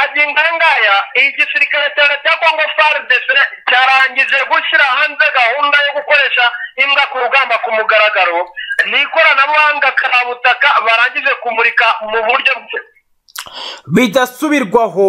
ngaya igisirikare cya kongo fardes cyarangije gushyira hanze gahunda yo gukoresha imbwa ku rugamba ku mugaragaro ni ikoranabuhanga karabutaka barangije kumurika mu buryo bwe bidasubirwaho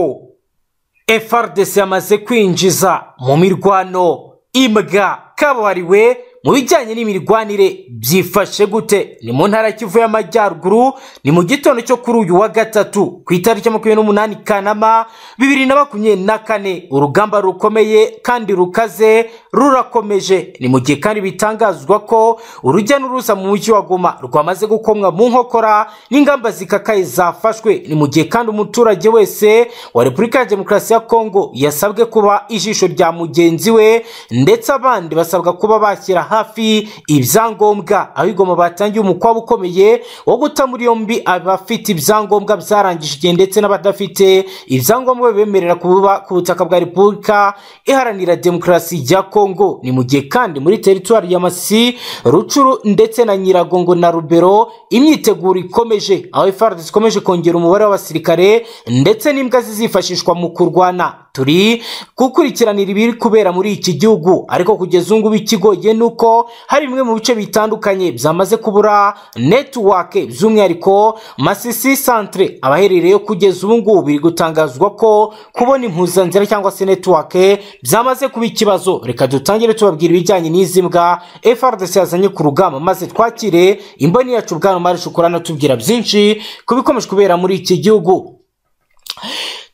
FRDC yamaze kwinjiza mu mirwano imbwa kabuhariwe mu bijyanye n'imirwanire byifashe gute ni mu ntara kivu y'amajyaruguru ni mu gitondo cyo kuri uyu wa gatatu ku itariki makumyabiri n'umunani kanama bibiri na makumyabiri na kane urugamba rukomeye kandi rukaze rurakomeje ni mu gihe kandi bitangazwa ko urujya n'uruza mu mujyi wa goma rwamaze gukomwa mu nkokora n'ingamba zikakaye zafashwe ni mu gihe kandi umuturage wese wa repubulika ya demokarasi ya kongo yasabwe kuba ijisho rya mugenzi we ndetse abandi basabwa kuba bashyira hafi ibyangombwa aho igoma batangiye umukwabo ukomeye wo guta muri yombi abafite ibyangombwa byarangije igihe ndetse n'abadafite ibyangombwa bibemerera kuba ku butaka bwa repubulika iharanira demokarasi ya kongo ni mu gihe kandi muri teritwari ya masi rucuru ndetse na nyiragongo na rubero imyiteguro ikomeje aho frdc ikomeje kongera umubare w'abasirikare ndetse n'imbwa zizifashishwa mu kurwana turi gukurikiranira ibiri kubera muri iki gihugu ariko kugeza ubu ngubu ikigoye ni uko hari bimwe mu bice bitandukanye byamaze kubura netiwake by'umwihariko masisi santire abaherereyeyo kugeza ubu ngubu biri gutangazwa ko kubona impuzanzira cyangwa se netiwake byamaze kuba ikibazo reka dutangire tubabwira ibijyanye n'izi mbwa frdc yazanye ku rugamba maze twakire imboni yacu bwana mari shukurana tubwira byinshi ku bikomeje kubera muri iki gihugu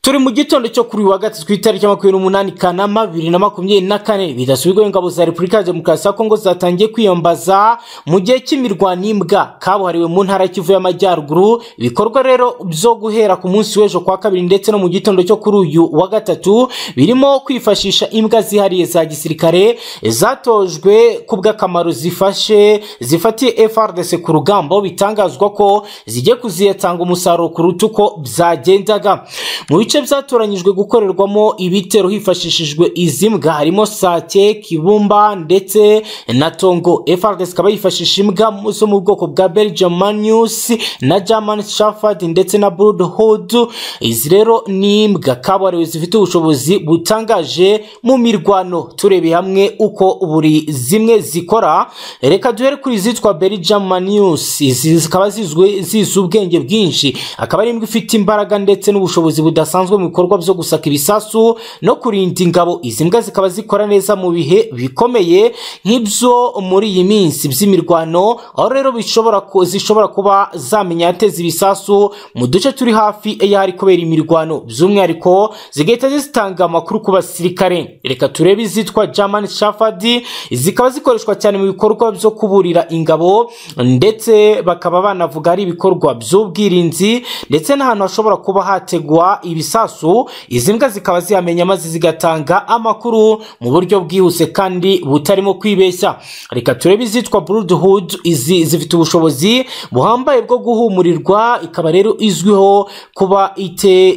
turi mu gitondo cyo kuri wa gatatu ku itariki makumyabiri n'umunani kanama bibiri na makumyabiri na kane bidasubirwaho ingabo za repubulika ya demokarasi ya kongo zatangiye kwiyambaza mu gihe cy'imirwano imbwa kabuhariwe mu ntara kivu y'amajyaruguru ibikorwa rero byo guhera ku munsi w'ejo kwa kabiri ndetse no mu gitondo cyo kuri uyu wa gatatu birimo kwifashisha imbwa zihariye za gisirikare zatojwe ku bw'akamaro zifashe zifatiye frdc ku rugamba aho bitangazwa ko zigiye kuziyatanga umusaruro kuruta uko byagendaga mu bice bice byatoranyijwe gukorerwamo ibitero hifashishijwe izi mbwa harimo sake kibumba ndetse na tongo frdc ikaba yifashisha imbwa zo mu bwoko bwa belgium manius na german shafard ndetse na broodhood izi rero ni imbwa kabuhariwe zifite ubushobozi butangaje mu mirwano turebe hamwe uko buri zimwe zikora reka duhere kuri izitwa belgium manius izi zikaba zizwi zizi ubwenge bwinshi akaba ari imbwa ifite imbaraga ndetse n'ubushobozi budasanzwe bisanzwe mu bikorwa byo gusaka ibisasu no kurinda ingabo izi mbwa zikaba zikora neza mu bihe bikomeye nk'ibyo muri iyi minsi by'imirwano aho rero bishobora zishobora kuba zamenya yateza ibisasu mu duce turi hafi y'ahari kubera imirwano by'umwihariko zigahita zitanga amakuru ku basirikare reka turebe izitwa german shafard zikaba zikoreshwa cyane mu bikorwa byo kuburira ingabo ndetse bakaba banavuga ari ibikorwa by'ubwirinzi ndetse n'ahantu hashobora kuba hategwa ibisasu ibisasu izi mbwa zikaba zihamenya maze zigatanga amakuru mu buryo bwihuse kandi butarimo kwibeshya reka turebe izitwa broodhood izi zifite ubushobozi buhambaye bwo guhumurirwa ikaba rero izwiho kuba ite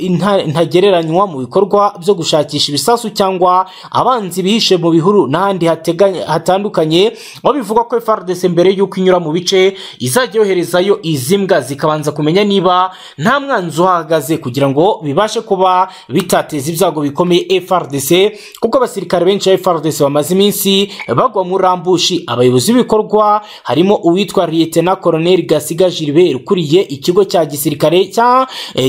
ntagereranywa mu bikorwa byo gushakisha ibisasu cyangwa abanzi bihishe mu bihuru n'ahandi hatandukanye aho bivugwa ko frdc mbere y'uko inyura mu bice izajya yoherezayo izi mbwa zikabanza kumenya niba nta mwanzi uhahagaze kugira ngo bibashe kuba bitateza ibyago bikomeye frdc kuko abasirikare benshi ba frdc bamaze iminsi bagwa mu rambushi abayobozi b'ibikorwa harimo uwitwa liyetena koroneli gasiga gilbert ukuriye ikigo cya gisirikare cya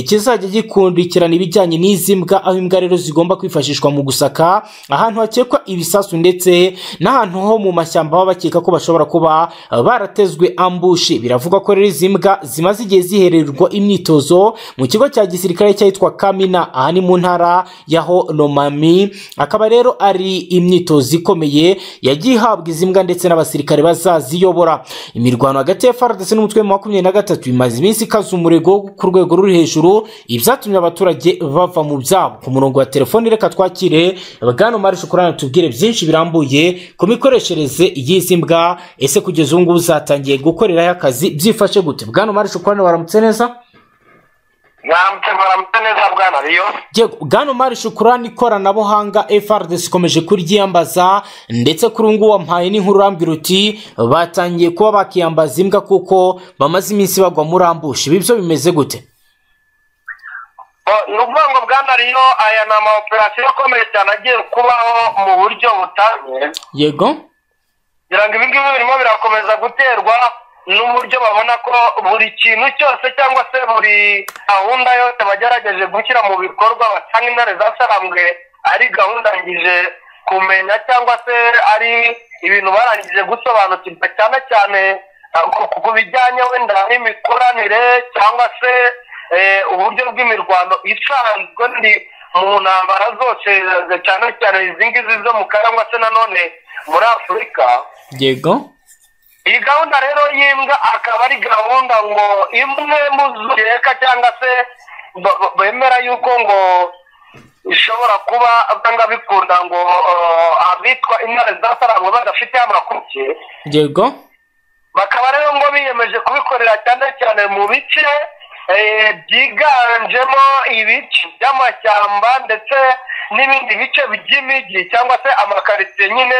kizajya gikurikirana ibijyanye n'izi mbwa aho imbwa rero zigomba kwifashishwa mu gusaka ahantu hakekwa ibisasu ndetse n'ahantu ho mu mashyamba baba bakeka ko bashobora kuba baratezwe ambushi biravuga ko rero izi mbwa zimaze igihe zihererwa imyitozo mu kigo cya gisirikare cyitwa kamina aha ni mu ntara ya honomami akaba rero ari imyitozo ikomeye yagiye ihabwa izi mbwa ndetse n'abasirikare bazaziyobora imirwano hagati ya frdc n'umutwe wa makumyabiri na gatatu imaze iminsi ikaza umurego ku rwego ruri hejuru ibyatumye abaturage bava mu byabo ku murongo wa telefoni reka twakire bwana mari shukurana tubwire byinshi birambuye ku mikoreshereze y'izi mbwa ese kugeza ubu ngubu zatangiye gukoreraho akazi byifashe gute bwana mari shukurana waramutse neza mwaramutse mwaramutse neza bwana riyo yego bwana mari shukurani ikoranabuhanga frdc ikomeje kuryiyambaza ndetse kuri ubu ngubu wampaye n'inkuru urambwira uti batangiye kuba bakiyambaza imbwa kuko bamaze iminsi bagwa muri ambushi ibi byo bimeze gute ni ukuvuga ngo bwana rero aya ni amawoperasiyo akomeye cyane agiye kubaho mu buryo butanye yego kugira ngo ibi ngibi birimo birakomeza guterwa n'uburyo babona ko buri kintu cyose cyangwa se buri gahunda yose bagerageje gushyira mu bikorwa batanga intare zasarambwe ari gahunda ngije kumenya cyangwa se ari ibintu barangije gusobanukirwa cyane cyane uh, ku- ku- ku bijyanye wenda n'imikoranire cyangwa se eh, uburyo bw'imirwano isanzwe ndi mu ntambara zose eh, cyane cyane izi ngizi zo mu karangwa se nanone muri afurika yego iyi gahunda rero y'imbwa akaba ari gahunda ngo imwe mu zireka cyangwa se b- b- bemera yuko ngo ishobora kuba byanga bikunda ngo eh, abitwa intare zasarangwa badafite amakuru yego bakaba rero ngo biyemeje kubikorera cyane cyane mu bice eh, byiganjemo ibice by'amashyamba ndetse n'ibindi bice by'imijyi cyangwa se amakaritsiye nyine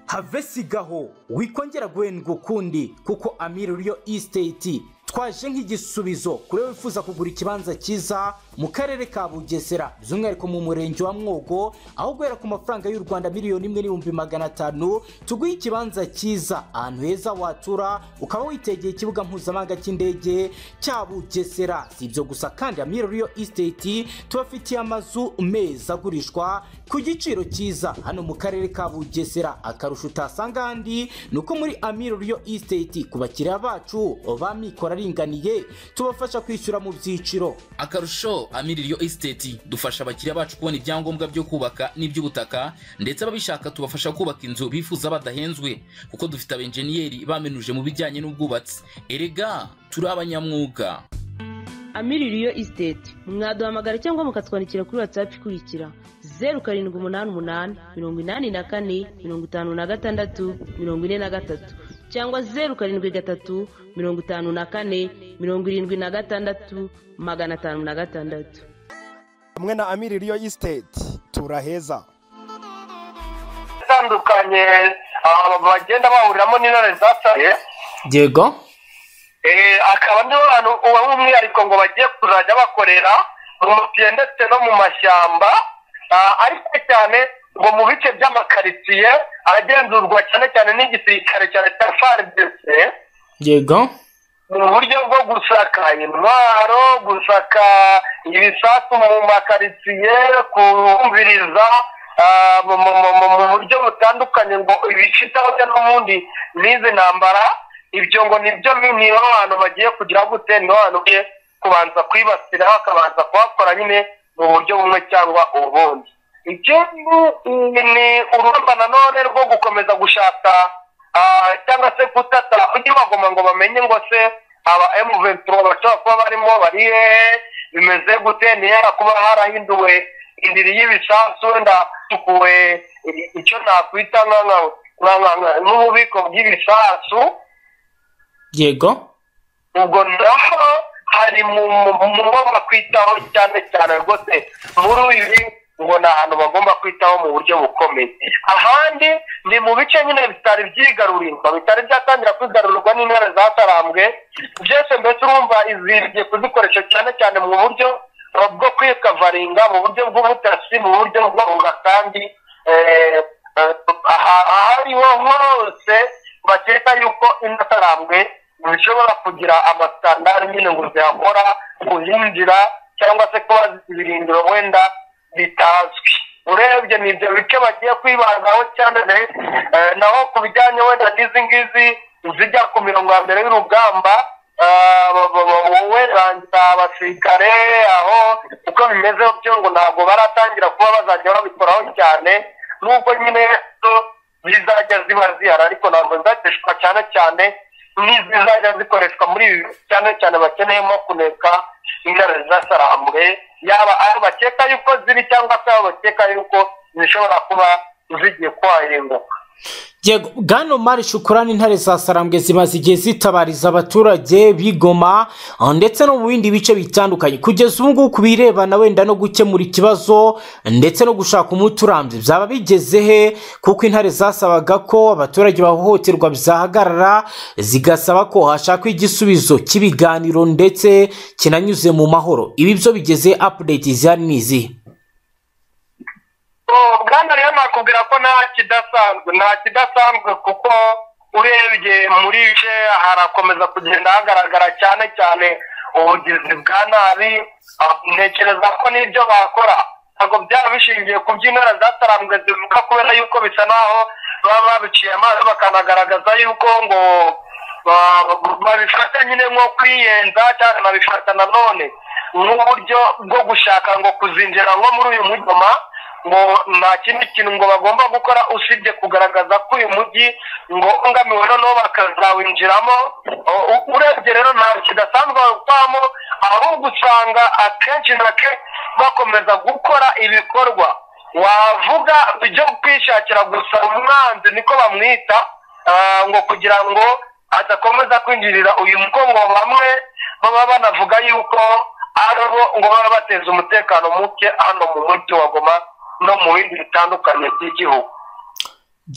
havesigaho wikongera guhendwa ukundi kuko amiri ryo isiteti twaje nk'igisubizo kuri we wifuza kugura ikibanza cyiza mu karere ka bugesera by'umwihariko mu murenge wa mwogo aho guhera ku mafaranga y'u rwanda miliyoni imwe n'ibihumbi magana atanu tuguhe ikibanza cyiza ahantu heza watura ukaba witegeye ikibuga mpuzamahanga cy'indege cya bugesera si ibyo gusa kandi amiri ryo isiteti tubafitiye amazu meza agurishwa ku giciro cyiza hano mu karere ka bugesera akarusho utasanga ahandi ni uko muri amiro riyo isiteti ku bakiriya bacu ba mikoro aringaniye tubafasha kwishyura mu byiciro akarusho amiririyo esiteti dufasha abakiriya bacu kubona ibyangombwa byo kubaka n'iby'ubutaka ndetse ababishaka tubafasha kubaka inzu bifuza badahenzwe kuko dufite abenjeniyeri bamenuje mu bijyanye n'ubwubatsi erega turi abanyamwuga amiririyo isiteti mwaduhamagara cyangwa mukatwandikira kuri watsapu ikurikira zeru karindwi umunani umunani mirongo inani na kane mirongo itanu na gatandatu mirongo ine na gatatu cyangwa zeru karindwi gatatu mirongo itanu na kane mirongo irindwi na gatandatu magana atanu na gatandatu hamwe na amiri riyo isiteti turaheza itandukanye ah, bagenda bahuriramo n'intare zasaye yego Eh, akaba niho hantu uba umwihariko ngo bagiye kuzajya bakorera mu mutiye ndetse no mu mashyamba Ah, ariko cyane ngo mu bice by'amakaritsiye aragenzurwa cyane cyane n'igisirikare cya leta fardc yego mu buryo bwo gusaka intwaro gusaka ibisasu mu makaritsiye kumviriza ah, mu- mu- mu- mu- mu buryo butandukanye ngo ibishitaho n'ubundi n'izi ntambara ibyo ngo nibyo niba abantu bagiye kugira gute niho abantu bagiye kubanza kwibasira bakabanza kuhakora nyine mu buryo bumwe cyangwa ubundi ikindi ni urugamba nanone rwo gukomeza gushaka ah, cyangwa se kutata ujye bagoma ngo bamenye ngo se aba M23 bashobora kuba barimo bari hehe bimeze gute nihera kuba harahinduwe indiri y'ibisasu wenda hasukuwe i- icyo nakwita nka- nka- nka- nka- nka- n'ububiko bw'ibisasu yego ubwo naho hari mu mu- mu bo bakwitaho cyane cyane rwose muri ibi ngo ni ahantu bagomba kwitaho mu buryo bukomeye ahandi ni mu bice nyine bitari byigarurirwa bitari byatangira kwigarurwa n'intare zatarambwe byose mbese urumva iziriye kuzikoresha cyane cyane mu buryo eh, bwo kwikavaringa mu buryo bw'ubutasi mu buryo bwo kunga kandi eh, eh, aha- ahariho hose bakeka yuko inatarambwe zishobora kugira amasitandari nyine ngo zihakora kuhinjira cyangwa se kuba zifite ibirindiro wenda bitazwi urebye ni ibyo bice bagiye kwibandaho cyane eh, naho ku bijyanye wenda n'izi ngizi zijya ku mirongo ya mbere y'urugamba ah, ba- ba- ba- wowe rangira abasirikare aho uko bimeze byo ngo ntabwo baratangira kuba bazajya babikoraho cyane nubwo nyine zo zizajya ziba zihari ariko ntabwo zizageshwa cyane cyane n'izizajya zikoreshwa muri ibi bihugu, cyane cyane bakeneyemo kuneka intare zasarambwe yaba aho bakeka yuko ziri cyangwa se aho bakeka yuko zishobora kuba zigiye kwahinduka yego bwana omar shukurani intare za sarambwe zimaze igihe zitabariza abaturage bigoma ah, ndetse no mu bindi bice bitandukanye kugeza ubu ngubu ku birebana wenda no gukemura ikibazo ndetse no gushaka umuti urambye byaba bigeze he kuko intare zasabaga ko abaturage bahohoterwa bizahagarara zigasaba ko hashakwa igisubizo cy'ibiganiro ndetse kinanyuze mu mahoro ibi byo bigeze apudeti zihari ni izihe bwana rero nakubwira ko nta kidasanzwe nta kidasanzwe kuko urebye muri je harakomeza kugenda hagaragara cyane cyane ubugizi bwa nabi ah, ntekereza ko n'ibyo bakora ntabwo byaba bishingiye ku by'intara zatarambwe zivuga kubera yuko bisa naho baba babiciye amazi bakanagaragaza yuko ngo ba- babifata nyine nko kwiyenza cyangwa babifata nanone nk'uburyo bwo gushaka ngo kuzinjira nko muri uyu mujyoma ngo nta kindi kintu ngo bagomba gukora usibye kugaragaza ko uyu mujyi ngo ungamiwe noneho bakazawinjiramo U- u- urebye rero nta kidasanzwe babamo ahubwo usanga akenshi na kenshi bakomeza gukora ibikorwa wavuga ibyo kwishakira gusa umwanzi niko bamwita ah, ngo kugira ngo adakomeza kwinjirira uyu mugongo bamwe baba banavuga yuko ari bo ngo baba bateza umutekano muke hano mu mujyi wa goma no mu bindi bitandukanye by'igihugu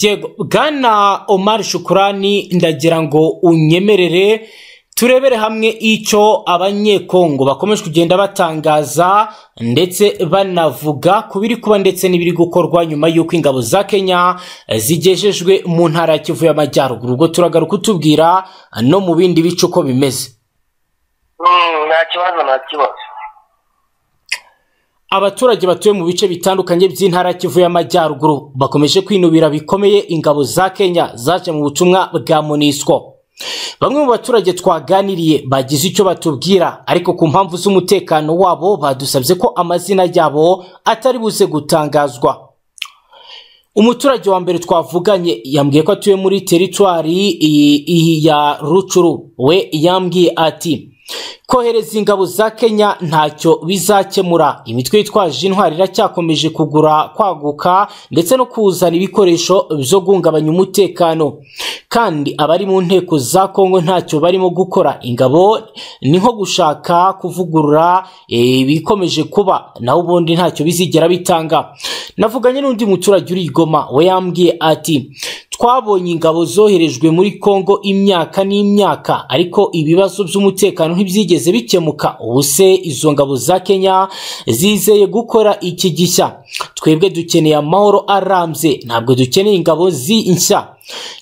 Yego, bwana Omar Shukurani ndagira ngo unyemerere turebere hamwe icyo abanyekongo bakomeje kugenda batangaza ndetse banavuga ku biri kuba ndetse n'ibiri gukorwa nyuma y'uko ingabo za Kenya zigejejwe mu ntara ya Kivu y'Amajyaruguru ubwo turagaruka utubwira no mu bindi bice uko bimeze Mm, nta kibazo nta kibazo abaturage batuye mu bice bitandukanye by'intara ya Kivu y'Amajyaruguru bakomeje kwinubira bikomeye ingabo za Kenya zaje mu butumwa bwa MONUSCO bamwe mu baturage twaganiriye bagize icyo batubwira ariko ku mpamvu z'umutekano wabo badusabye ko amazina yabo atari buze gutangazwa umuturage wa mbere twavuganye yambwiye ko atuye muri teritwari i- i- ya rucuru we yambwiye ati kohereza ingabo za kenya ntacyo bizakemura imitwe yitwaje intwari iracyakomeje kugura kwaguka ndetse no kuzana ibikoresho byo guhungabanya umutekano kandi abari mu nteko za kongo ntacyo barimo gukora ingabo ni nko gushaka kuvugurura eh, ibikomeje kuba naho ubundi ntacyo bizigera bitanga navuganye n'undi muturage uri i goma we yambwiye ati twabonye ingabo zoherejwe muri kongo imyaka n'imyaka ariko ibibazo by'umutekano ntibyigeze bikemuka ubu se izo ngabo za kenya zizeye gukora iki gishya twebwe dukeneye amahoro arambye ntabwo dukeneye ingabo zi nshya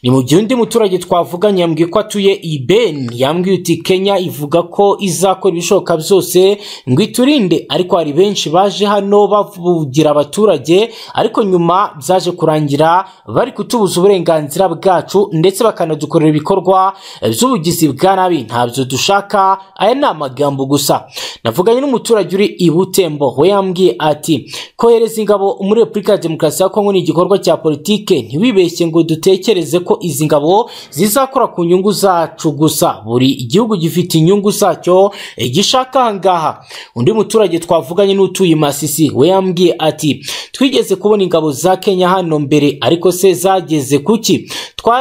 ni mu gihe undi muturage twavuganye yambwiye ko atuye i beni yambwiye uti kenya ivuga ko izakora ibishoboka byose ngo iturinde ariko hari benshi baje hano bavugira abaturage ariko nyuma byaje kurangira bari kutubuza uburenganzira bwacu ndetse bakanadukorera ibikorwa by'ubugizi bwa nabi ntabyo dushaka aya ni amagambo gusa navuganye n'umuturage uri i butembo we yambwiye ati kohereza ingabo muri repubulika ya demokarasi ya kongo ni igikorwa cya politike ntiwibeshye ngo dutekereze ko izi ngabo zizakora ku nyungu zacu gusa buri igihugu gifite inyungu zacyo eh, gishaka ahangaha undi muturage twavuganye n'utuye i masisi we yambwiye ati twigeze kubona ingabo za kenya hano mbere ariko se zageze kuki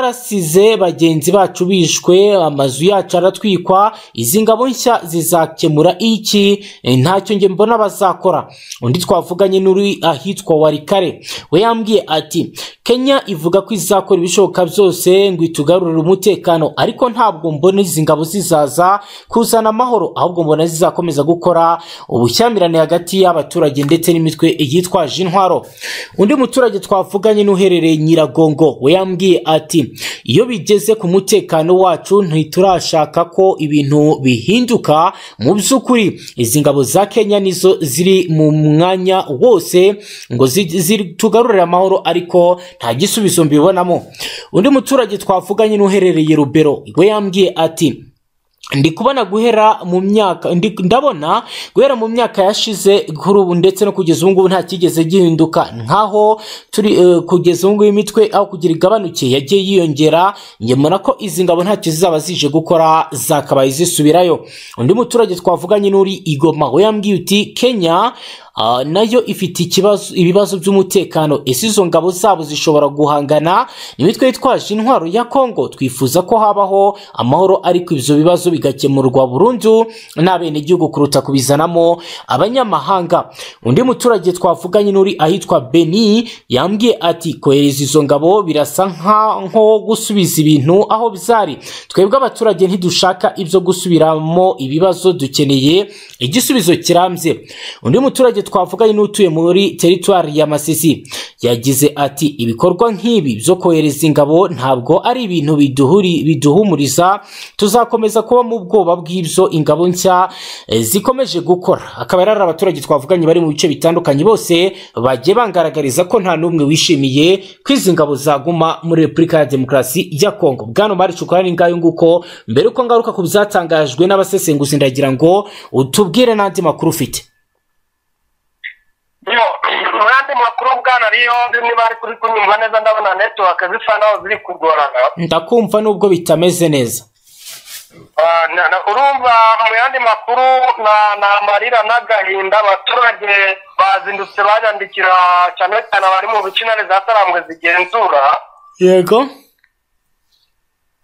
twarasize bagenzi bacu bishwe amazu yacu aratwikwa izi ngabo nshya zizakemura iki Eh, ntacyo njye mbona bazakora undi twavuganye n'uri ahitwa warikare we yambwiye ati kenya ivuga ko izakora ibishoboka byose ngo itugarurire umutekano ariko ntabwo mbona izi ngabo zizaza kuzana amahoro ahubwo mbona zizakomeza gukora ubushyamirane hagati y'abaturage ndetse n'imitwe yitwaje intwaro undi muturage twavuganye n'uherereye nyiragongo we yambwiye ati iyo bigeze ku mutekano wacu ntiturashaka ko ibintu bihinduka mu by'ukuri izi ngabo za kenya nizo ziri mu mwanya wose ngo zi- zitugarurire amahoro ariko nta gisubizo mbibonamo undi muturage twavuganye n'uherereye rubero we yambwiye ati ndi kubona guhera mu myaka ndi- ndabona guhera mu myaka yashize kuri ubu ndetse no kugeza ubu ngubu nta kigeze gihinduka nkaho turi eh, kugeza ubu ngubu imitwe aho kugira igabanuke yagiye yiyongera njye mbona ko izi ngabo ntacyo zizaba zije gukora zakabaye zisubirayo undi muturage twavuganye n'uri igoma we yambwiye uti kenya Ah, nayo ifite ikibazo ibibazo by'umutekano ese izo ngabo zabo zishobora guhangana nimitwe yitwaje intwaro ya kongo twifuza ko habaho amahoro ariko ibyo bibazo bigakemurwa burundu n'abenegihugu kuruta kubizanamo abanyamahanga undi muturage twavuganye n'uri ahitwa beni yambwiye ati kohereza izo ngabo birasa nkaho gusubiza ibintu aho byari twebwe abaturage ntidushaka ibyo gusubiramo ibibazo dukeneye igisubizo kirambye undi muturage twavuganye n'utuye muri teritwari ya masisi yagize ati ibikorwa nk'ibi byo kohereza ingabo ntabwo ari ibintu biduhuri biduhumuriza tuzakomeza kuba mu bwoba bw'ibyo ingabo nshya eh, zikomeje gukora akaba yari ari abaturage twavuganye bari mu bice bitandukanye bose bagiye bangaragariza ko nta n'umwe wishimiye ko izi ngabo zaguma muri repubulika ya demokarasi ya kongo bwana mari shukura ni ngayo nguko mbere uko ngaruka ku byatangajwe n'abasesenguzi ndagira ngo utubwire n'andi makuru ufite yo mu yandi makuru bwana riyo niba ari kuri kunyumva neza ndabona netiwake zisa naho ziri kugorana ndakumva nubwo bitameze neza Ah, na- na- urumva mu yandi makuru na- ni amarira n'agahinda abaturage bazindutse banyandikira cyane cyane abari mu bice intare za sarambwe zigenzura yego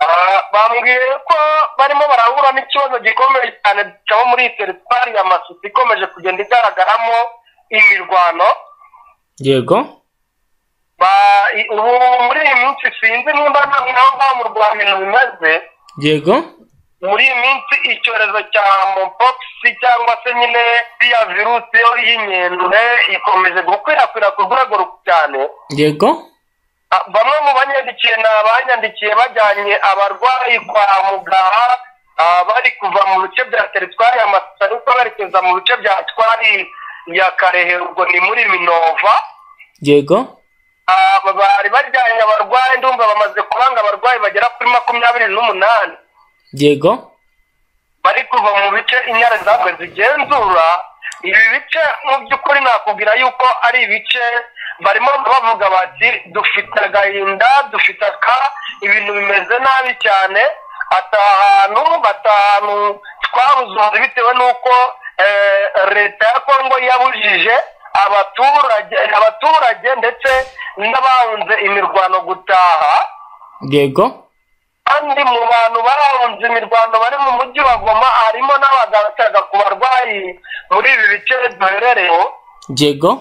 Ah, bambwiye ko barimo barahura n'ikibazo gikomeye cyane cyaba muri iyi teritwari ya masisi ikomeje kugenda igaragaramo imirwano yego Ba- i- ubu muri iyi minsi sinzi nimba naho ngaho mu rwanda ibintu bimeze yego muri iyi minsi icyorezo cya mopox cyangwa se nyine iriya virusi yo y'inkende ikomeje gukwirakwira ku rwego ru- cyane yego Ah, bamwe mu banyandikiye ni abanyandikiye bajyanye abarwayi kwa muganga ah, bari kuva mu bice bya teritwari ya masisi ariko berekeza mu bice bya twari ya karehe ubwo ni muri minova yego Ah, bari bajyanye abarwayi ndumva bamaze kubanga abarwayi bagera kuri makumyabiri n'umunani yego bari kuva mu bice inyana zabwe zigenzura ibi bice mu by'ukuri nakubwira yuko ari ibice barimo bavuga bati dufite agahinda dufite aka ibintu bimeze nabi cyane ati ahantu batanu twabuze bitewe n'uko eh, leta ya kongo yabujije abaturage abaturage ndetse n'abahunze imirwano gutaha yego kandi mu bantu barahunze imirwano bari mu mujyi wa goma harimo n'abagaraga ku barwayi muri ibi bice duherereho yego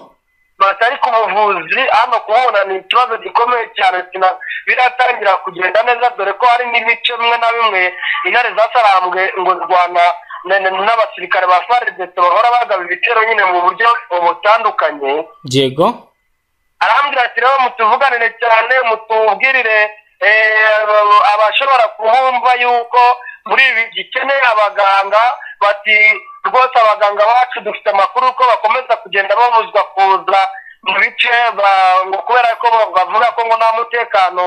batari ku buvuzi hano kubona ni ikibazo gikomeye cyane sina- biratangira kugenda neza dore ko hari n'ibice bimwe na bimwe intare zasarambwe ngo rwana na- na- n'abasirikare ba faridese bahora bagaba ibitero nyine mu buryo butandukanye yego arambwira ati rero mutuvuganire cyane mutubwirire eh, aba- abashobora kubumva yuko muri ibi gikeneye abaganga bati rwose abaganga bacu dufite amakuru ko bakomeza kugenda babuzwa kuza mu bice ba- ngo kubera ko ba- bavuga ko ngo nta mutekano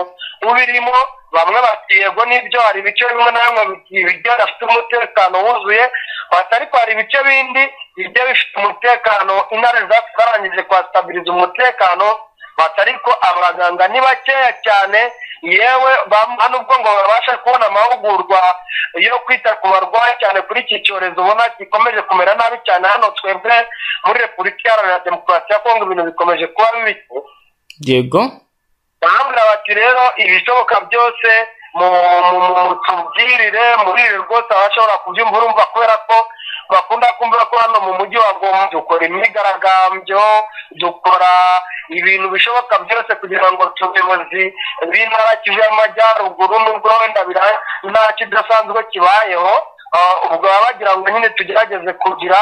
ubirimo bamwe bati yego nibyo hari ibice bimwe na bimwe bi- bigiye bifite umutekano wuzuye bati ariko hari ibice bindi bigiye bifite umutekano intare za- zarangije kuhastabiriza umutekano bati ariko abaganga ni bakeya cyane yewe bam- nta nubwo ngo babasha kubona amahugurwa yo kwita ku barwayi cyane kuri iki cyorezo ubona gikomeje kumera nabi cyane hano twebwe muri repubulika iharanira demokarasi ya kongo ibintu bikomeje kuba bibi yego barambwira bati rero ibishoboka byose mu- mu- mu- mutubwirire muri ibi rwose abashobora kubyumva urumva kubera ko bakunda kumva ko hano mu mujyi wa goma dukora imyigaragambyo dukora ibintu bishoboka byose kugira ngo ubuyobozi b'intara kivu y'amajyaruguru n'ubwo wenda bira- nta kidasanzwe kibayeho ah, ubwo baba bagira ngo nyine tugerageze kugira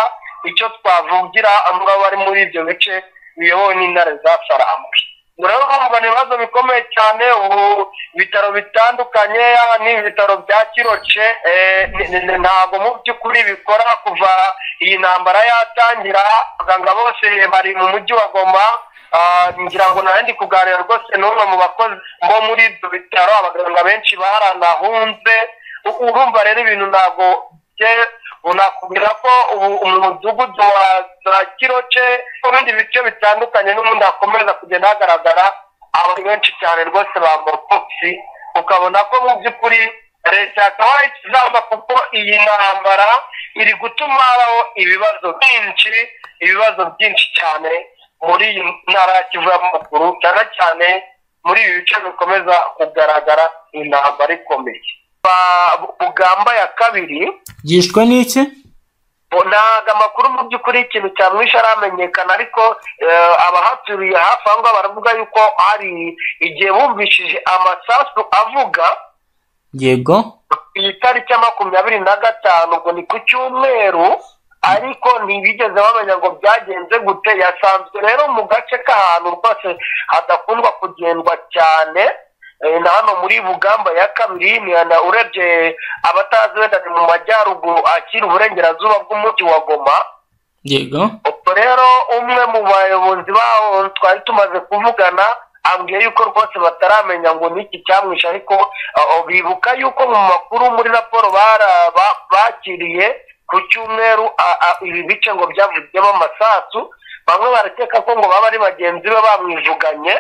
icyo twavugira muri abo bari muri ibyo bice biyobowe n'intare za sarambwe urabona ibibazo bikomeye cyane ubu ibitaro bitandukanye yaba ni ibitaro bya kiroce eh, ni- ni- ni- ntabwo mu by'ukuri bikora kuva iyi ntambara yatangira abaganga bose bari mu mujyi wa goma Ah, ngira ngo nawe ndi kuganira rwose n'umwe mu bakozi bo muri ibyo bitaro abaganga benshi baranahunze U- urumva rero ibintu ntabwo bye- unakubwira ko ubu umudugudu wa za kiroce n'ibindi bice bitandukanye n'ubundi hakomeza kugenda hagaragara abantu benshi cyane rwose ba mopoxi ukabona ko mu by'ukuri leta yakabaye ikizamba kuko iyi ntambara iri gutuma habaho ibibazo byinshi ibibazo byinshi cyane muri iyi ntara ya kivu y'amaguru cyane cyane muri ibi bice bikomeza kugaragara intambara ikomeye Ba- bugamba ya kabiri byishwe n'iki bo- ntabwo amakuru mu by'ukuri ikintu cyamwishe aramenyekana ariko eh, abahaturiye hafi aho ngaho baravuga yuko hari igihe bumvishije amasasu avuga yego ku itariki ya makumyabiri na gatanu ubwo ni ku cyumweru ariko ntibigeze bamenya ngo byagenze gute yasanzwe rero mu gace k'ahantu rwose hadakundwa kugendwa cyane eh, na hano muri bugamba ya kabiri imihanda urebye abatazi wenda ni mu majyaruguru akiri uburengerazuba bw'umujyi wa goma yego ubwo rero umwe mu bayobozi baho twari tumaze kuvugana ambwiye yuko rwose bataramenya ngo ni iki cyamwishe ariko uh, bibuka yuko mu makuru muri raporo bara- ba- bakiriye ku cyumweru a- a- ibi bice ngo byavugiyemo amasasu bamwe barakeka ko ngo baba ari bagenzi be bamwivuganye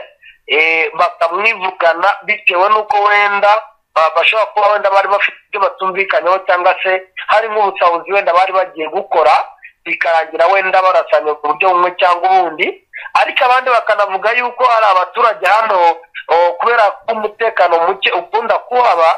eh, bakamwivugana bitewe n'uko wenda ba- bashobora kuba wenda bari bafite ibyo batumvikanyeho cyangwa se hari nk'ubutabuzi wenda bari bagiye gukora bikarangira wenda barasanye ku buryo bumwe cyangwa ubundi ariko abandi bakanavuga yuko hari abaturage hano o, kubera ko umutekano muke ukunda kuhaba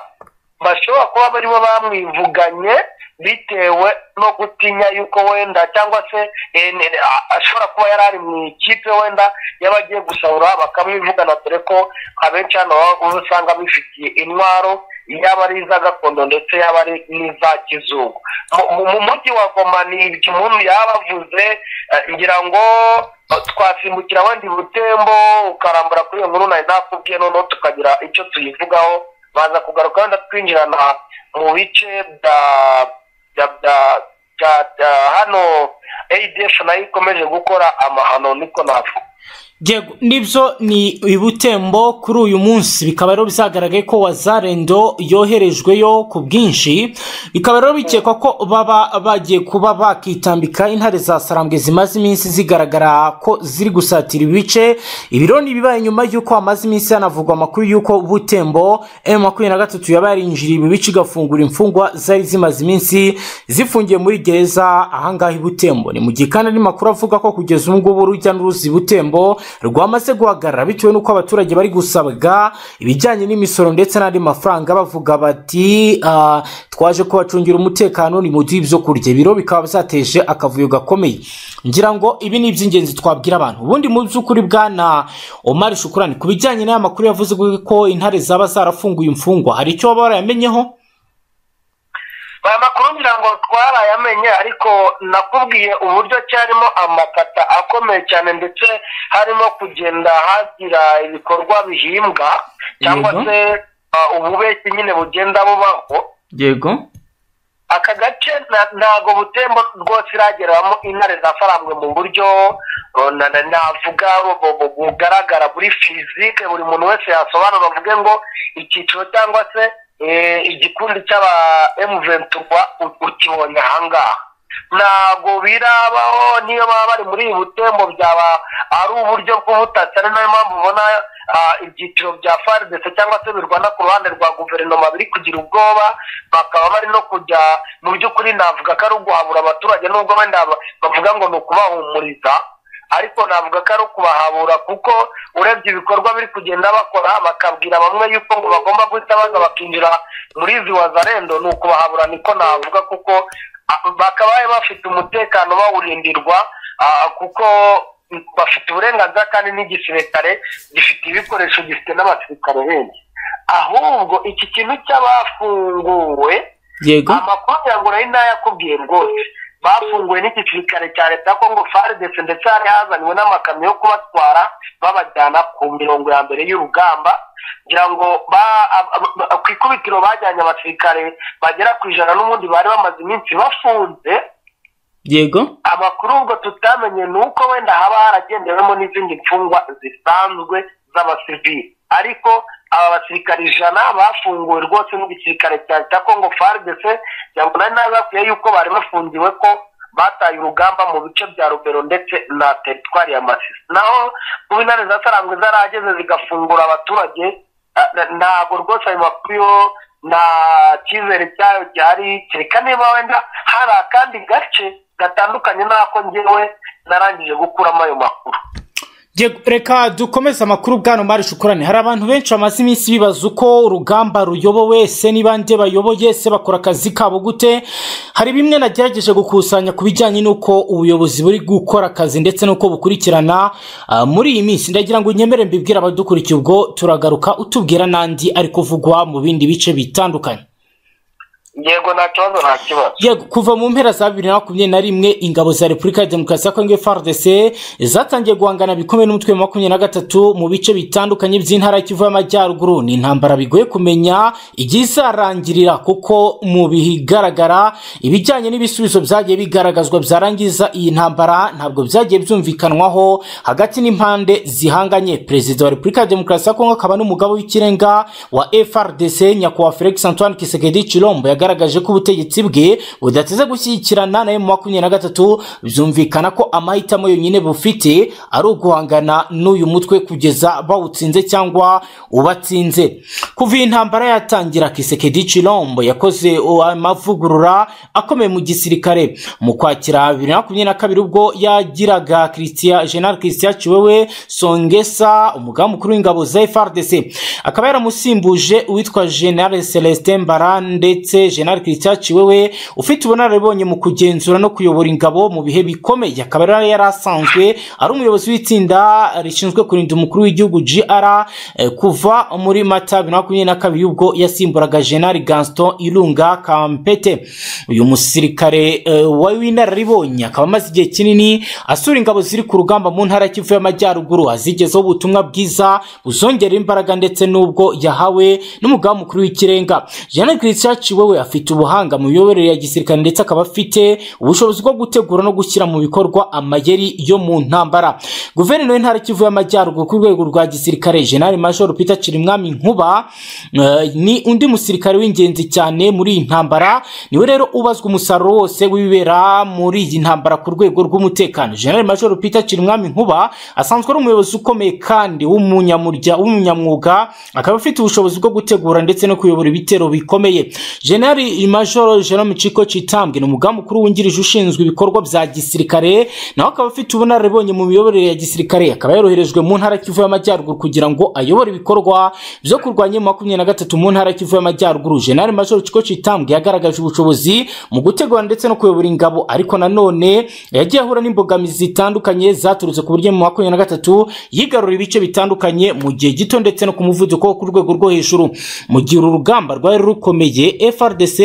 bashobora kuba baribo bamwivuganye bitewe no gutinya yuko wenda cyangwa se eh, ne- a- ashobora kuba yari ari mu ikipe wenda y'abagiye gusahura bakamwivugana dore ko abenshi hano baba usanga bifitiye intwaro yaba ari iza gakondo ndetse yaba ari n'iza kizungu Mu- mu- mu mujyi wa goma ni ibyo umuntu yaba avuze eh, ngira ngo eh, twasimbukira wenda ibutembo ukarambura kuri iyo nkuru nari nakubwiye noneho tukagira icyo tuyivugaho baza kugaruka wenda twinjirana mu bice bya bya bya bya bya hano adf nayo ikomeje gukora amahano niko navuga yego nibyo ni ibutembo kuri uyu munsi bikaba rero bizagaragaye ko wazarendo yoherejweyo ku bwinshi bikaba rero bikekwa ko baba bagiye kuba bakitambika intare za sarambwe zimaze iminsi zigaragara ko ziri gusatira ibice ibiro ni ibibaye nyuma y'uko hamaze iminsi hanavugwa amakuru y'uko butembo m makumyabiri na gatatu yaba yarinjiriye ibi bice igafungura imfungwa zari zimaze iminsi zifungiye muri gereza ahangaha i butembo ni mu gihe kandi andi makuru avuga ko kugeza ubu ngubu urujya n'uruzi i butembo rwamaze guhagarara bitewe n'uko abaturage bari gusabwa ibijyanye n'imisoro ndetse n'andi mafaranga bavuga bati "Ah, twaje kubacungira umutekano ni muduhe ibyo kurya ibiro bikaba byateje akavuyo gakomeye ngira ngo ibi ni iby'ingenzi twabwira abantu ubundi mu by'ukuri bwana omar shukurani ku bijyanye n'aya makuru yavuze ko intare zaba zarafunguye imfungwa hari icyo baba barayamenyeho aya makuru ngira ngo twarayamenye ariko nakubwiye uburyo cyarimo amakata akomeye cyane ndetse harimo kugenda hagira ibikorwa bihimbwa cyangwa Yego. se uh, ububeshyi nyine bugenda bubaho yego aka gace na- ntago butembo rwose irageramo intare za farambwe mu buryo uh, na- na- navuga bu- bu- bugaragara buri fizike buri muntu wese yasobanura avuge ngo icyiciro cyangwa se eh, igikundi cy'aba emuventurwa ukibonye ahangaha ntabwo birabaho niyo baba bari muri iyi butembo byaba ari uburyo bw'ubutasi ari nayo mpamvu ubona ah, ibyiciro bya faridese cyangwa se birwana ku ruhande rwa guverinoma biri kugira ubwoba bakaba bari no kujya mu by'ukuri navuga ko ari uguhabura abaturage nubwo wenda ba- bavuga ngo ni ukubahumuriza ariko navuga ko ari ukubahabura kuko urebye ibikorwa biri kugenda bakora bakabwira bamwe yuko ngo bagomba guhita baza bakinjira muri izi wazarendo ni ukubahabura niko navuga kuko ah, bakabaye bafite umutekano bawurindirwa ah, kuko bafite uburenganzira kandi n'igisirikare gifite ibikoresho gifite n'abasirikare benshi ahubwo iki kintu cy'abafunguwe yego amakuru ngo urayindi ntayakubwiye rwose bafunguwe n'igisirikare cya leta ya kongo faridese ndetse hari hazanywe n'amakamyo yo kubatwara babajyana ku mirongo ya mbere y'urugamba kugira ngo ba- ab- ab- ab- ku ikubitiro bajyanye abasirikare bagera ku ijana n'ubundi bari bamaze iminsi bafunze yego amakuru ubwo tutamenye ni uko wenda haba haragendewemo n'izindi mfungwa zisanzwe z'abasivili ariko aba basirikare ijana bafunguwe rwose n'igisirikare cya leta ya kongo faridese kugira ngo nari nazakwiye yuko bari bafungiwe ko bataye urugamba mu bice bya rubero ndetse na teritwari ya masisi naho kuba intare zasarangwe zarageze zigafungura abaturage ah, na- ntabwo rwose ayo makuru yo nta cyizere cyayo gihari kereka niba wenda hari akandi gace gatandukanye n'ako ngewe narangije gukuramo ayo makuru Ye- reka dukomeze amakuru bwana mari shukurane hari abantu benshi bamaze iminsi bibaza uko urugamba ruyobowe se niba nde bayoboye se bakora akazi kabo gute hari bimwe nagerageje gukusanya ku bijyanye n'uko ubuyobozi buri gukora akazi ndetse n'uko bukurikirana ah, muri iyi minsi ndagira ngo unyemere mbibwire abadukurikiye ubwo turagaruka utubwira n'andi ari kuvugwa mu bindi bice bitandukanye yego nta kibazo nta kibazo yego kuva mu mpera za bibiri na makumyabiri na rimwe ingabo za repubulika ya demokarasi ya kongo frdc zatangiye guhangana bikomeye n'umutwe wa makumyabiri na gatatu mu bice bitandukanye by'intara y'ikivu y'amajyaruguru ni intambara bigoye kumenya igihe izarangirira kuko mu bigaragara ibijyanye n'ibisubizo byagiye bigaragazwa byarangiza iyi ntambara ntabwo byagiye byumvikanwaho hagati n'impande zihanganye perezida wa repubulika ya demokarasi ya kongo akaba n'umugabo w'ikirenga wa frdc nyakubahwa felix antoine kisekedi chilombo yagaragaje ko ubutegetsi bwe budateze gushyigikirana na emu makumyabiri na gatatu byumvikana ko amahitamo yonyine bufite ari uguhangana n'uyu mutwe kugeza bawutsinze cyangwa ubatsinze kuva iyi ntambara yatangira kisekedi chilombo yakoze amavugurura akomeye mu gisirikare mu kwakira bibiri na makumyabiri na kabiri ubwo yagiraga Christian- general christian chiwewe songesa umugaba mukuru w'ingabo za frdc akaba yaramusimbuje uwitwa general celestin mbara ndetse general christian chiwewe ufite ubunararibonye mu kugenzura no kuyobora ingabo mu bihe bikomeye akaba yari yari asanzwe ari umuyobozi w'itsinda rishinzwe kurinda umukuru w'igihugu gr eh, kuva muri mata bibiri na makumyabiri na kabiri ubwo yasimburaga general gaston irunga kampete uyu musirikare eh, wa- w'inararibonye akaba amaze igihe kinini asura ingabo ziri ku rugamba mu ntara y'ikivu y'amajyaruguru azigezaho ubutumwa bwiza buzongera imbaraga ndetse n'ubwo yahawe n'umugaba mukuru w'ikirenga jean christian we afite ubuhanga mu miyoborere ya gisirikare ndetse akaba afite ubushobozi bwo gutegura no gushyira mu bikorwa amayeri yo mu ntambara guverineri w'intara y'ikivu y'amajyaruguru ku rwego rwa gisirikare jenerali major peter kirimwami nkuba eh, ni undi musirikare w'ingenzi cyane muri iyi ntambara niwe rero ubazwa umusaruro wose wibera muri iyi ntambara ku rwego rw'umutekano general major peter kirimwami nkuba asanzwe ari umuyobozi ukomeye kandi w'umunyamurya w'umunyamwuga akaba afite ubushobozi bwo gutegura ndetse no kuyobora ibitero bikomeye general major jerome chiko chitambwe ni umugambi mukuru wungirije ushinzwe ibikorwa bya gisirikare nawe akaba afite ubunararibonye mu miyoborere ya gisirikare akaba yoroherejwe mu ntara kivu y'amajyaruguru kugira ngo ayobore ibikorwa byo kurwanya emu makumyabiri na gatatu mu ntara kivu y'amajyaruguru general major chiko chitambwe yagaragaje ubushobozi mu gutegura ndetse no kuyobora ingabo ariko nanone yagiye ahura n'imbogamizi zitandukanye zaturutse ku buryo mu makumyabiri na gatatu yigarurira ibice bitandukanye mu gihe gito ndetse no ku muvuduko wo ku rwego rwo hejuru mu gihe uru rugamba rwari rukomeye frdc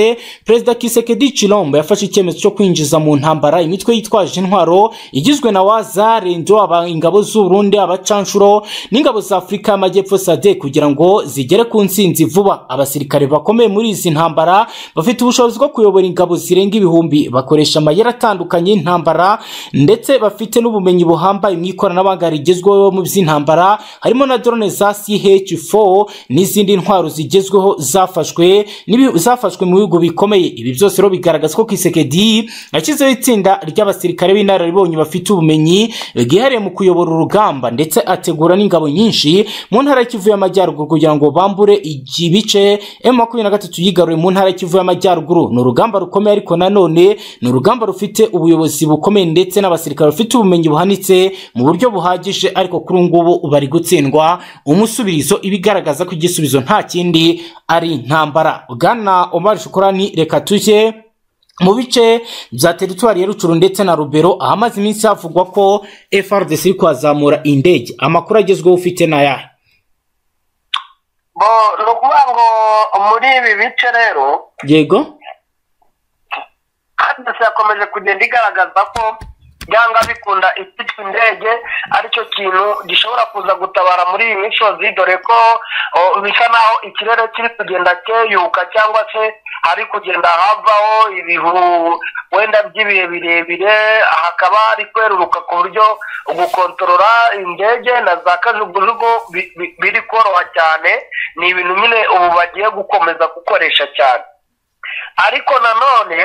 perezida kisekedi chilombo yafashe icyemezo cyo kwinjiza mu ntambara imitwe yitwaje intwaro igizwe na waza rendo aba ingabo z'uburundi abacanshuro n'ingabo za afurika y'amajyepfo sade kugira ngo zigere ku nsinzi vuba abasirikare bakomeye muri izi ntambara bafite ubushobozi bwo kuyobora ingabo zirenga ibihumbi bakoresha amayeri atandukanye y'intambara ndetse bafite n'ubumenyi buhambaye mu ikoranabuhanga rigezweho mu by'intambara harimo na drone za CH4 n'izindi ntwaro zigezweho zafashwe n'ibi- zafashwe mu bihugu bikomeye ibi byose rero bigaragaza ko Kisekedi yashyizeho itsinda ry'abasirikare b'inararibonye bafite ubumenyi bwihariye mu kuyobora urugamba ndetse ategura n'ingabo nyinshi mu ntara y'ikivu y'amajyaruguru kugira ngo bambure ibice M23 yigaruye mu ntara y'ikivu y'amajyaruguru ni urugamba rukomeye ariko nanone ni urugamba rufite ubuyobozi bukomeye ndetse n'abasirikare bafite ubumenyi buhanitse mu buryo buhagije ariko kuri ubu ngubu bari gutsindwa umusubirizo ibigaragaza ko igisubizo nta kindi ari intambara bwana omar shukurani reka tujye mu bice bya teritwari ya rucuru ndetse na rubero ahamaze iminsi havugwa ko frdc iri kuhazamura indege amakuru agezweho ufite ni ayahe bo ni ukuvuga ngo muri ibi bice rero yego kandi yakomeje kugenda igaragaza ko byanga bikunda ifite indege aricyo kintu gishobora kuza gutabara muri iyi misozi dore ko o, bisa naho ikirere kiri kugenda cyeyuka cyangwa se hari kugenda havaho ibihu wenda by'ibihe birebire hakaba hari kweruruka ku buryo gukontorora indege na za kajugujugu bi- bi- biri koroha cyane ni ibintu nyine ubu bagiye gukomeza gukoresha cyane ariko nanone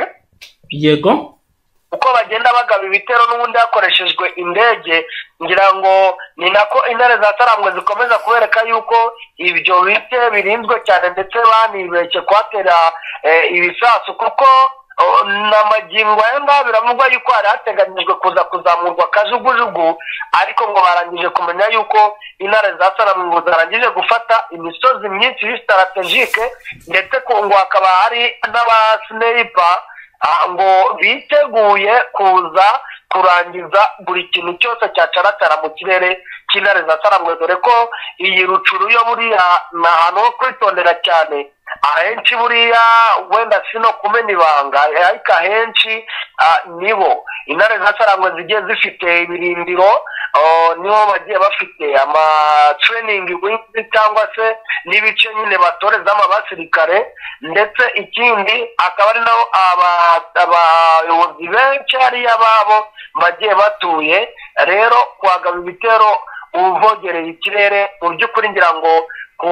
yego uko bagenda bagaba ibitero n'ubundi hakoreshejwe indege ngira ngo ni nako intare za tarambwe zikomeza kubereka yuko ibyo bice birinzwe cyane ndetse banibeshye kuhatera eh, ibisasu kuko Oh, na magingo aya ngaha biravugwa yuko hari hateganyijwe kuza kuzamurwa akajugujugu ariko ngo barangije kumenya yuko intara za saramungu zarangije gufata imisozi myinshi y'isitaratejike ndetse ku- ngo hakaba hari n'abasineyipa ngo biteguye kuza kurangiza buri kintu cyose cyacaratara mu kirere cy'intare za saramwe dore ko iyi rucuru yo buriya ni ahantu ho kwitondera cyane ahenshi buriya wenda sino kumena ibanga ariko ahenshi ah, nibo intare za saramwe zigiye zifite ibirindiro oh, nibo bagiye bafite amatraining wings cyangwa se n'ibice nyine batorezamo abasirikare ndetse ikindi akaba ari naho aba- abayobozi benshi hariya babo bagiye batuye rero kuhagaba ibitero uvogereye ikirere mu by'ukuri ngira ngo ku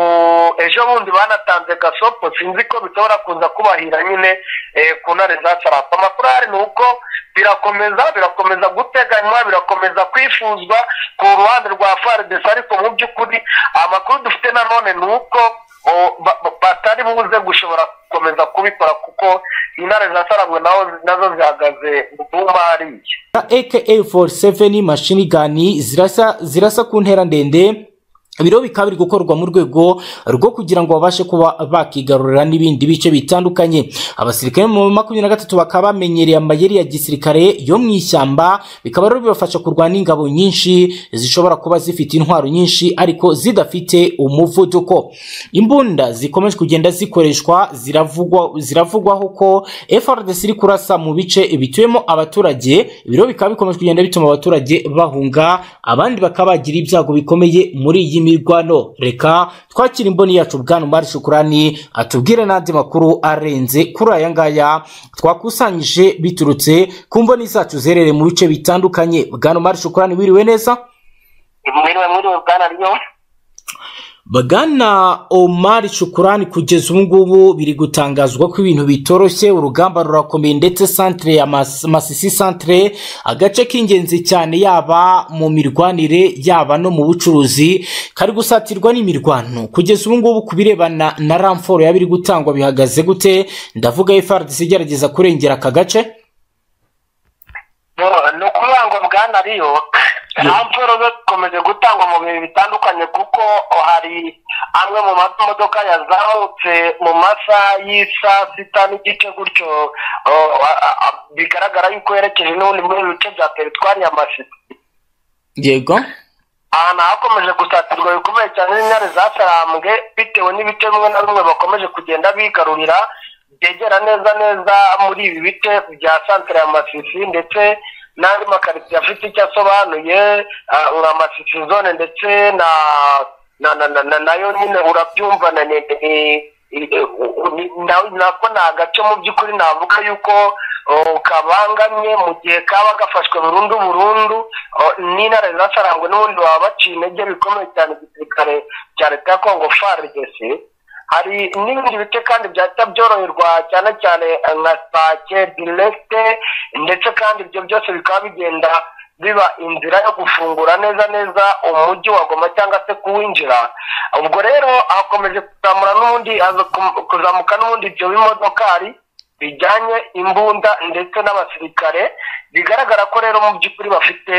ejo bundi banatanze gasopo sinzi ko bishobora kuza kubahira nyine eh, ku ntare za sarafu amakuru ahari ni uko birakomeza birakomeza guteganywa birakomeza kwifuzwa ku ruhande rwa faridesi ariko mu by'ukuri amakuru dufite nanone ni uko o- ba- ba- batari buze gushobora gukomeza kubikora kuko intare za sarabwe naho nazo zihagaze mu buma hariya aka 47 mashini gani zirasa zirasa ku ntera ndende biro bikaba biri gukorwa mu rwego rwo kugira ngo babashe kuba bakigarurira n'ibindi bice bitandukanye abasirikare mu makumyabiri na gatatu bakaba bamenyereye amayeri ya gisirikare yo mu ishyamba bikaba rero bibafasha kurwana ingabo nyinshi zishobora kuba zifite intwaro nyinshi ariko zidafite umuvuduko imbunda zikomeje kugenda zikoreshwa ziravugwa ziravugwaho ko FRDC iri kurasa mu bice bituyemo abaturage ibiro bikaba bikomeje kugenda bituma abaturage bahunga abandi bakaba bagira ibyago bikomeye muri iyi mirwano reka twakira imboni yacu bwana Umar Shukrani atubwire n'andi makuru arenze kuri aya ngaya twakusanyije biturutse ku mboni zacu zerereye mu bice bitandukanye bwana Umar Shukrani wiriwe neza mwiriwe mwiriwe bwana riyo Bagana Omar Shukurani kugeza ubu ngubu biri gutangazwa ko ibintu bitoroshye urugamba rurakomeye ndetse centre ya Mas- Masisi centre agace k'ingenzi cyane yaba mu mirwanire yaba no mu bucuruzi kari gusatirwa n'imirwano kugeza ubu ngubu ku birebana na ramforo yaba iri gutangwa bihagaze gute ndavuga FRDC igerageza kurengera aka gace ni ukuvuga ngo bwana riyo ramforo zo zikomeje gutangwa mu bihe bitandukanye kuko hari amwe mu mamodoka yazamutse mu masaha y'isaa sita n'igice gutyo o, a- a- a- bigaragara yuko yerekeje n'ubundi muri ibi bice bya teritwari ya masisi yego ahantu hakomeje gusatirwa bikomeye cyane n'intare zasarambwe bitewe n'ibice bimwe na bimwe bakomeje kugenda bigarurira byegera neza neza muri ibi bice bya santere ya masisi ndetse n'andi makaritsiye afite icyo asobanuye ah, nka masisi zone ndetse na na na na na nayo nyine urabyumva na ni ni- ni- ni- na- nako ni agace mu by'ukuri navuga yuko oh, kabangamye mu gihe kaba gafashwe burundu burundu oh, n'intare zasarangwe n'ubundi baba baciye intege bikomeye cyane igisirikare cya leta ya kongo faridesi hari n'ibindi bice kandi byahita byoroherwa cyane cyane eh, nka sake diregite ndetse kandi ibyo byose bikaba bigenda biba inzira yo gufungura neza neza umujyi wa goma cyangwa se kuwinjira ubwo rero hakomeje kuzamura n'ubundi haza kum- kuzamuka n'ubundi ibyo bimodokari bijyanye imbunda ndetse n'abasirikare bigaragara ko rero mu by'ukuri bafite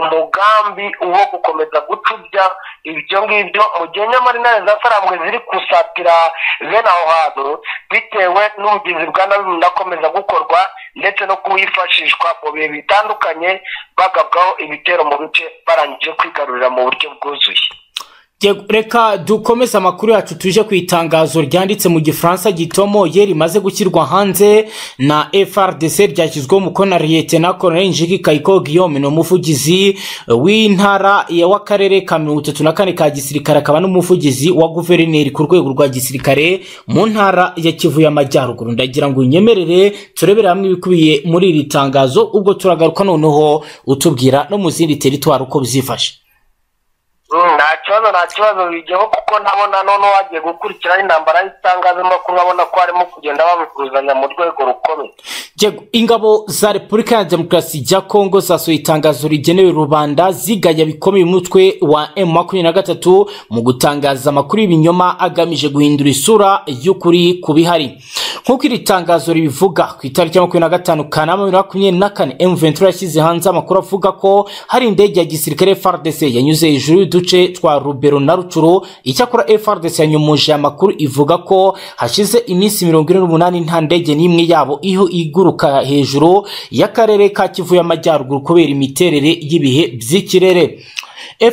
umugambi wo gukomeza gucubya ibyo ngibyo mu gihe nyamara intare za sarambwe ziri gusatira bene aho hantu bitewe n'ubugizi bwa nabi bunakomeza gukorwa ndetse no kuwifashishwa mu bihe bitandukanye bagabwaho ibitero mu bice barangije kwigarurira mu buryo bwuzuye Yego, reka dukomeze amakuru yacu tuje ku itangazo ryanditse mu gifaransa gitomoye rimaze gushyirwa hanze na frdc ryashyizweho umukono na liyetena koloneli njiki kayiko guillaume ni umuvugizi w'intara ya- w'akarere ka mirongo itatu na kane ka gisirikare akaba n'umuvugizi wa guverineri ku rwego rwa gisirikare mu ntara ya kivu y'amajyaruguru ndagira ngo unyemerere turebere hamwe ibikubiye muri iri tangazo ubwo turagaruka noneho utubwira no mu zindi teritwari uko bizifashe Mm, nta kibazo nta kibazo bijyaho kuko nabona none wagiye gukurikirana intambara y'itangazamakuru nkabona ko harimo kugenda babivuzanya mu rwego rukomeye Yego, ingabo za repubulika ya demokarasi ya kongo zasohoye itangazo rigenewe rubanda zigaya bikomeye umutwe wa M23 mu gutangaza amakuru y'ibinyoma agamije guhindura isura y'ukuri ku bihari nk'uko iri tangazo ribivuga ku itariki ya makumyabiri na gatanu kanama bibiri na makumyabiri na kane M23 yashyize hanze amakuru avuga ko hari indege ya gisirikare FARDC yanyuze hejuru y'uduce twa Rubero na Rucuru icyakora FARDC yanyumuje amakuru ivuga ko hashize iminsi mirongo ine n'umunani nta ndege n'imwe yabo iho iguruka hejuru y'akarere ka Kivu y'Amajyaruguru kubera imiterere y'ibihe by'ikirere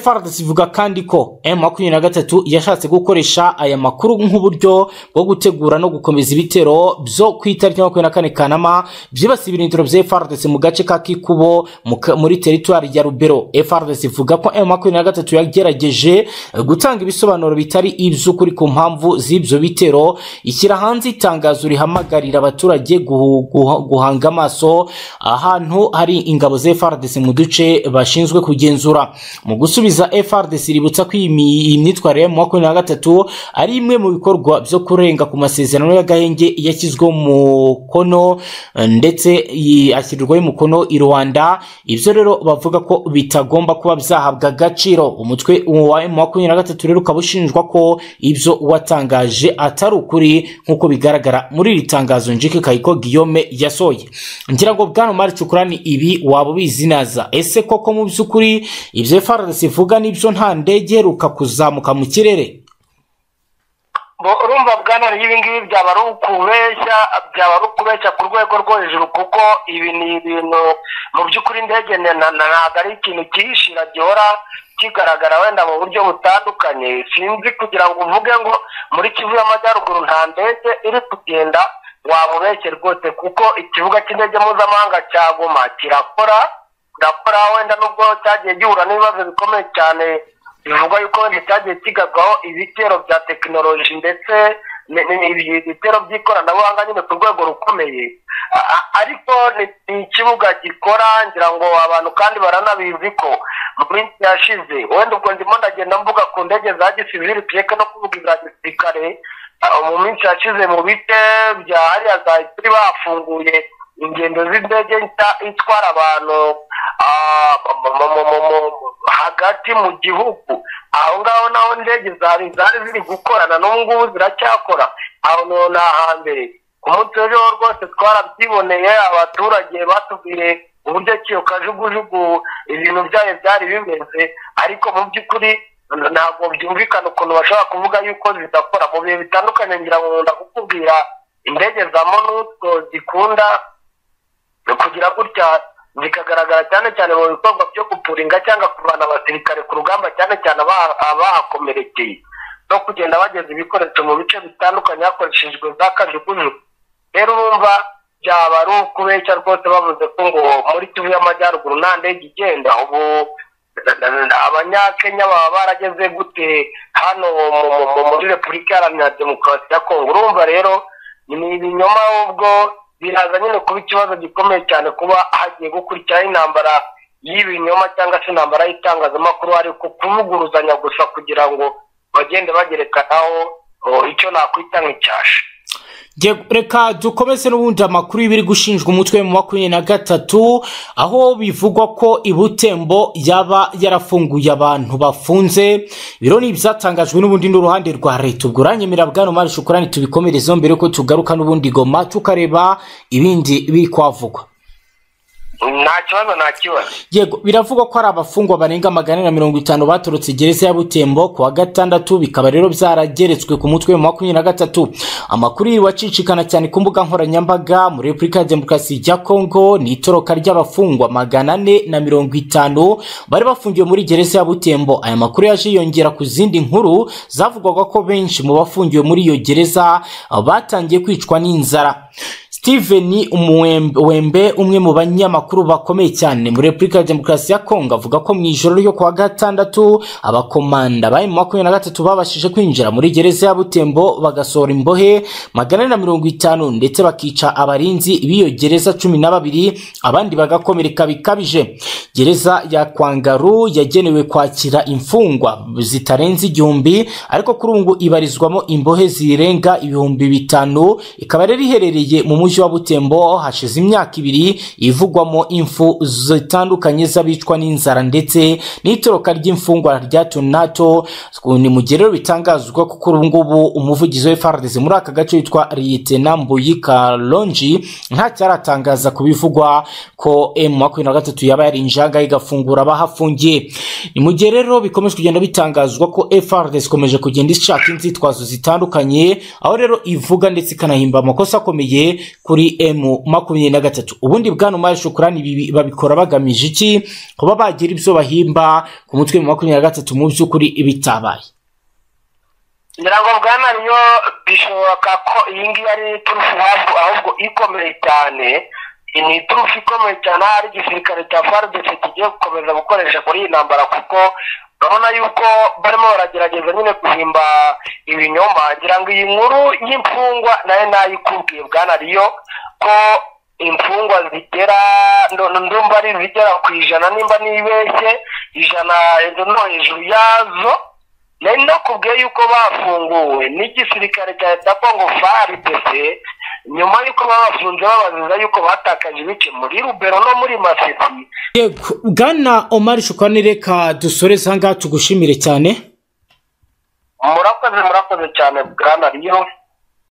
FRDC ivuga kandi ko M23 yashatse gukoresha aya makuru nk'uburyo bwo gutegura no gukomeza ibitero byo ku itariki ya makumyabiri na kane Kanama byibasiye ibirindiro bya FRDC mu gace ka Kikubo mu ka- muri teritwari ya Rubero FRDC ivuga ko M23 yagerageje gutanga ibisobanuro bitari iby'ukuri ku mpamvu z'ibyo bitero ishyira hanze itangazo rihamagarira abaturage guhu- guha- guhanga amaso ahantu hari ingabo za FRDC mu duce bashinzwe kugenzura mu gusubiza FRDC ributsa ko iyi mi- iyi myitwarire mu makumyabiri na gatatu ari imwe mu bikorwa byo kurenga ku masezerano y'agahenge yashyizweho mu mukono eh, ndetse iyi- ashyirwaho umukono i Rwanda ibyo rero bavuga ko bitagomba kuba byahabwa agaciro umutwe wa M makumyabiri na gatatu rero ukaba ushinjwa ko ibyo watangaje atari ukuri nk'uko bigaragara muri iri tangazo Njike Kayiko Guillaume yasohoye ngira ngo bwana Mari Cukurani ibi waba ubizi naza ese koko mu by'ukuri ibyo FARDC ivuga nibyo nta ndege iheruka kuzamuka mu kirere Bo- urumva bwana ibi ngibi byaba ari ukubeshya byaba ari ukubeshya ku rwego rwo hejuru kuko ibi ni ibintu mu by'ukuri indege na- na- ntabwo ari ikintu kihishira gihora kigaragara wenda mu buryo butandukanye sinzi kugira ngo uvuge ngo muri kivu y'amajyaruguru nta ndege iri kugenda waba ubeshye rwose kuko ikibuga cy'indege mpuzamahanga cya goma kirakora kirakora wenda nubwo cyagiye gihura n'ibibazo bikomeye cyane bivugwa yuko wenda cyagiye kigarwaho ibitero bya tekinoloji ndetse ni- ni- ni- ibitero by'ikoranabuhanga nyine ku rwego rukomeye A- a- ariko ni- ni ikibuga gikora ngira ngo abantu kandi baranabizi ko mu minsi yashize wenda ubwo ndimo ndagenda mvuga ku ndege za gisivili tureke no kuvuga iza gisirikare Ah, mu minsi yashize mu bice bya hariya za Ituri bafunguye ingendo z'indege nshya itwara abantu ah, mu- mu- mu- mu- mu- hagati mu gihugu aho ngaho naho indege zari zari ziri gukorana n'ubu ngubu ziracyakora aho ni ni ahambere ku munsi w'ejo rwose twarabyiboneye abaturage batubwiye uburyo ki kajugujugu ibintu byayo byari bimeze ariko mu by'ukuri ntabwo byumvikana ukuntu bashobora kuvuga yuko zidakora mu bihe bitandukanye ngira ngo nkunda kukubwira indege za monusco zikunda kugira gutya zikagaragara cyane cyane mu bikorwa byo gupuringa cyangwa kuvana abasirikare ku rugamba cyane cyane aba- abahakomerekeye no kugenda bageza ibikoresho mu bice bitandukanye hakoreshejwe za kajugujugu rero urumva byaba ari ukubeshya rwose bavuze ko ngo muri kivu y'amajyaruguru nta ndege igenda ubu abanyakenya baba barageze gute hano mu- mu- mu- muri repubulika iharanira demokarasi ya kongo urumva rero ni ibinyoma ahubwo biraza nyine kuba ikibazo gikomeye cyane kuba hagiye gukurikiraho intambara y'ibinyoma cyangwa se intambara y'itangazamakuru ariko kuvuguruzanya gusa kugira ngo bagende bagerekanaho oh, icyo nakwita nk'icyasha Jye- reka dukomeze n'ubundi amakuru y'ibiri gushinjwa umutwe mu makumyabiri na gatatu aho bivugwa ko i butembo yaba yarafunguye abantu bafunze biro ni ibyatangajwe n'ubundi n'uruhande rwa leta ubwo uranyemerera bwana mari shukurani tubikomerezeho mbere yuko tugaruka n'ubundi goma tukareba ibindi biri kwavugwa nta kibazo nta kibazo yego biravugwa ko hari abafungwa barenga magana ane na mirongo itanu batorotse gereza ya butembo ku wa gatandatu bikaba rero byarageretswe ku mutwe wa makumyabiri na gatatu amakuru yiwe acicikana cyane ku mbuga nkoranyambaga muri repubulika ya demokarasi ya kongo ni itoroka ry'abafungwa magana ane na mirongo itanu bari bafungiwe muri gereza ya butembo aya makuru yaje yongera ku zindi nkuru zavugwaga ko benshi mu bafungiwe muri iyo gereza ah, batangiye kwicwa n'inzara Steven Umuwembe- Wembe umwe mu banyamakuru bakomeye cyane muri Repubulika ya Demokarasi ya Kongo avuga ko mu ijoro ryo kuwa gatandatu abakomanda ba M23 babashije kwinjira muri gereza ya Butembo bagasohora imbohe magana ane na mirongo itanu ndetse bakica abarinzi b'iyo gereza cumi na babiri abandi bagakomereka bikabije gereza ya Kwangaru yagenewe kwakira imfungwa zitarenze igihumbi ariko kuri ubu ngo ibarizwamo imbohe zirenga ibihumbi bitanu ikaba rero iherereye mu mujyi mujyi wa butembo hashize imyaka ibiri ivugwamo imfu zitandukanye z'abicwa n'inzara ndetse n'itoroka ry'imfungwa rya tonato ni mu gihe rero bitangazwa kuko ubu ngubu umuvugizi wa frdc muri aka gace witwa liyetena mbuyika lonji ntacyo aratangaza ku bivugwa ko m makumyabiri na gatatu yaba yari injanga igafungura abahafungiye ni mu gihe rero bikomeje kugenda bitangazwa ko frdc ikomeje kugenda ishaka inzitwazo zitandukanye aho rero ivuga ndetse ikanahimba amakosa akomeye kuri m makumyabiri na gatatu ubundi bwana umari shukurani ibi babikora bagamije iki kuba bagira ibyo bahimba ku mutwe wa makumyabiri na gatatu mu by'ukuri bitabaye ngira ngo bwana niyo bishoboka ko iyi ngiyi ari turufu hafu ahubwo ikomeye cyane iyi ni turufu ikomeye cyane aho ari igisirikare cya faridesi kigiye gukomeza gukoresha kuri iyi ntambara kuko urabona yuko barimo baragerageza nyine guhimba ibinyoma ngira ngo iyi nkuru y'imfungwa nayo nayo ikubwiye bwana riyo ko imfungwa zigera ndo- ndo- ndumva ari izigera ku ijana nimba nibeshye ijana no hejuru yazo nari nakubwiye yuko bafunguwe n'igisirikare cya leta kongo frdc nyuma y'uko babafunze babaziza yuko batakaje ibice muri rubero no muri masisi yego bwana omari shukurani reka dusoreze aha ngaha tugushimire cyane murakoze murakoze cyane bwana riyo